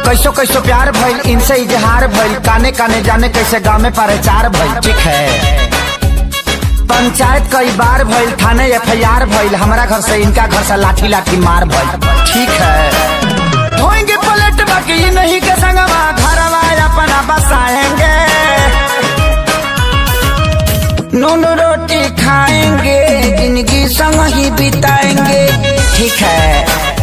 कैसो कैसो प्यार भइल इनसे इजहार भइल काने काने जाने कैसे गाँव में प्रचार भइल ठीक है पंचायत कई बार भइल थाने एफ आई आर भइल हमारा घर से इनका घर से लाठी लाठी मार भइल ठीक है धोएंगे पलट बाकी नहीं के संगवा घरवा अपना बसाएंगे नून रोटी खाएंगे जिंदगी संग ही बिताएंगे ठीक है